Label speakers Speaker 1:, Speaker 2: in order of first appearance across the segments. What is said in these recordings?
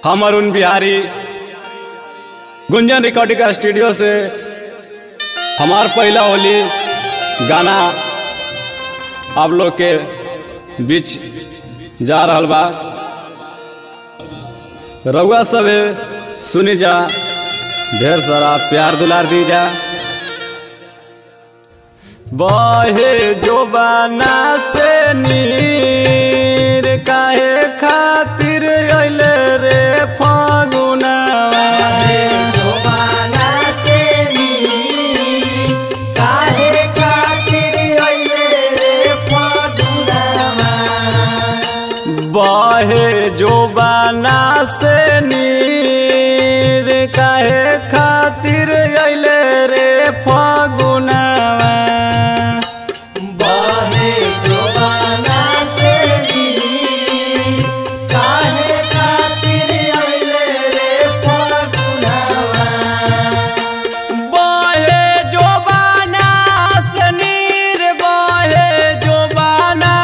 Speaker 1: हम Arun Bihari Gunjan recording studio से हमार पहला होली गाना आप लोग के बीच जा रहल बा रउआ सब सुनी जा ढेर सारा प्यार दुलार दी जा बहे जोबाना से नीर काहे खातिर अइले रे फगुनावा
Speaker 2: जोबाना से नी काहे खातिर अइले रे फगुनावा
Speaker 1: बहे जोबाना से नीर काहे खातिर अइले रे फगुनावा
Speaker 2: बहे जोबाना से नी काहे खातिर अइले रे फगुनावा
Speaker 1: बहे जोबाना से नीर बहे जोबाना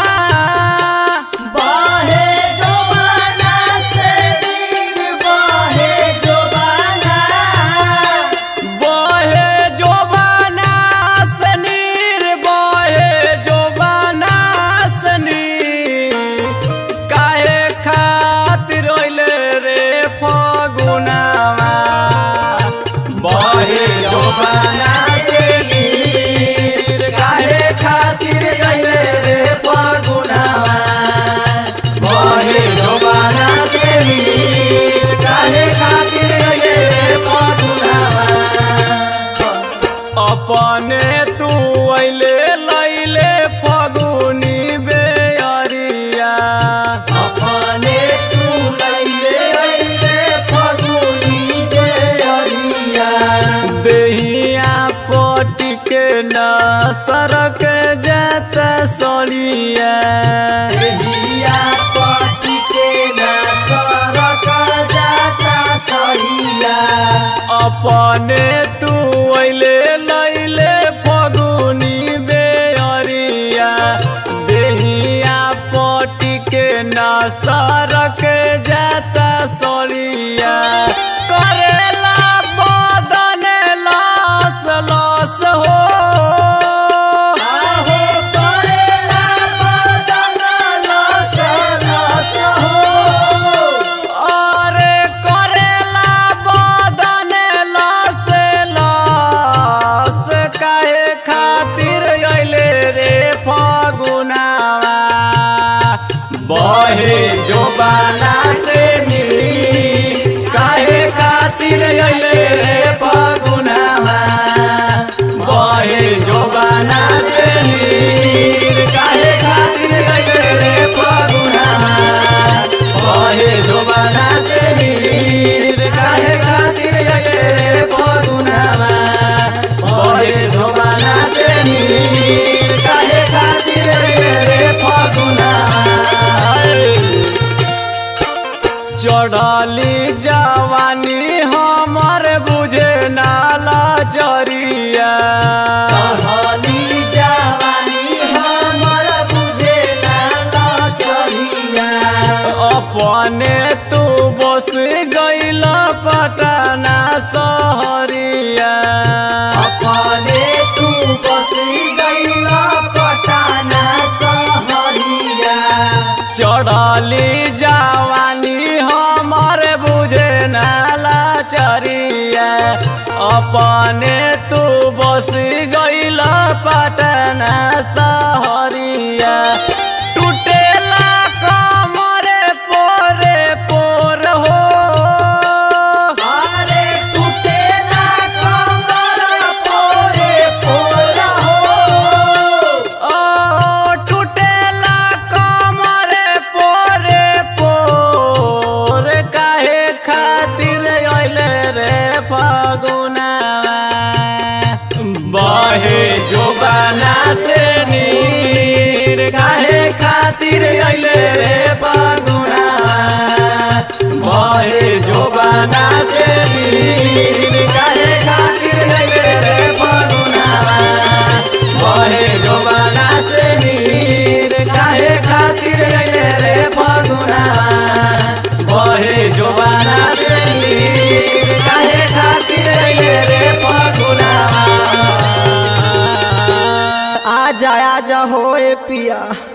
Speaker 2: बहे जोबाना से नीर बहे जोबाना
Speaker 1: बहे जोबाना से नीर बहे जोबाना से नीर काहे खातिर रोइले रे फगुनावा बहे जोबाना से नीर काहे खातिर रोइले रे फगुनावा बहे जोबाना से नीर काहे खातिर रोइले रे फगुनावा अपने तू अइले लैले फगुनी बेअरिया
Speaker 2: अपने तू लैले अइले फगुनी के अरिया
Speaker 1: देहिया पटी के न सरक जात सड़िया
Speaker 2: देहिया पटी के ना सरक जाता सड़िया
Speaker 1: अपने तू अइले लैले फगुनी बेअरिया देहिया पटी के न सरक जाता सड़िया करेला बदन लस लस हो
Speaker 2: आहो करेला बदन लस लस हो
Speaker 1: अरे करेला बदन लस लस काहे खातिर अइले रे फगुनावा बहे जोबाना से नी काहे खातिर अइले रे फगुनावा बहे जोबाना से नी काहे खातिर अइले रे फगुनावा बहे जोबाना से नीर काहे खातिर अइले रे फगुनावा बहे जोबाना से नीर काहे खातिर अइले रे फगुनावा चढ़ली जवानी हमर बुझे नाला जरिया
Speaker 2: चढ़ली जवानी हमर बुझे ना लचरिया
Speaker 1: अपने तू बस गइल पटना सहरिया
Speaker 2: अपने तू बसी गईला पटाना सहरिया
Speaker 1: चढ़ली जवानी हमर बुझे नाला चरिया अपने तू बस गइल पटना सहरिया टूटेला कमरे पोरे पोर हो
Speaker 2: अरे टूटेला कमर पोरे पोर हो
Speaker 1: ओ टूटेला कमरे पोरे पोर काहे खातिर अइले रे फगुनावा बहे जोबाना से नीर काहे खातिर अइले रे फगुनावा बहे जोबाना से नीर काहे खातिर अइले रे फगुनावा बहे जोबाना से नीर काहे खातिर अइले रे फगुनावा बहे जोबाना
Speaker 2: पिया